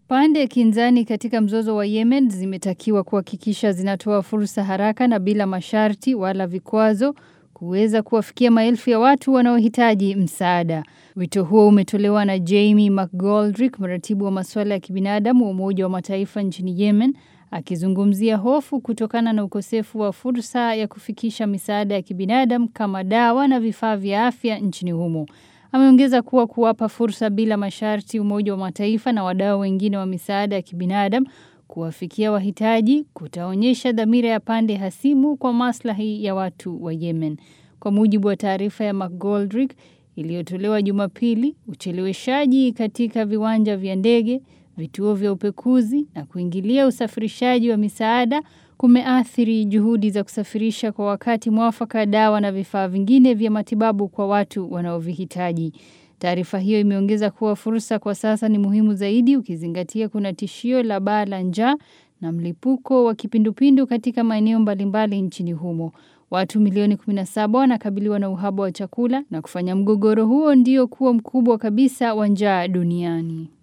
Pande kinzani katika mzozo wa Yemen zimetakiwa kuhakikisha zinatoa fursa haraka na bila masharti wala vikwazo kuweza kuwafikia maelfu ya watu wanaohitaji msaada. Wito huo umetolewa na Jamie McGoldrick, mratibu wa masuala ya kibinadamu wa Umoja wa Mataifa nchini Yemen, akizungumzia hofu kutokana na ukosefu wa fursa ya kufikisha misaada ya kibinadamu kama dawa na vifaa vya afya nchini humo. Ameongeza kuwa kuwapa fursa bila masharti Umoja wa Mataifa na wadau wengine wa misaada ya kibinadamu kuwafikia wahitaji kutaonyesha dhamira ya pande hasimu kwa maslahi ya watu wa Yemen. Kwa mujibu wa taarifa ya McGoldrick iliyotolewa Jumapili, ucheleweshaji katika viwanja vya ndege, vituo vya upekuzi na kuingilia usafirishaji wa misaada kumeathiri juhudi za kusafirisha kwa wakati mwafaka dawa na vifaa vingine vya matibabu kwa watu wanaovihitaji. Taarifa hiyo imeongeza kuwa fursa kwa sasa ni muhimu zaidi ukizingatia kuna tishio la baa la njaa na mlipuko wa kipindupindu katika maeneo mbalimbali nchini humo. Watu milioni 17 wanakabiliwa na uhaba wa chakula na kufanya mgogoro huo ndio kuwa mkubwa kabisa wa njaa duniani.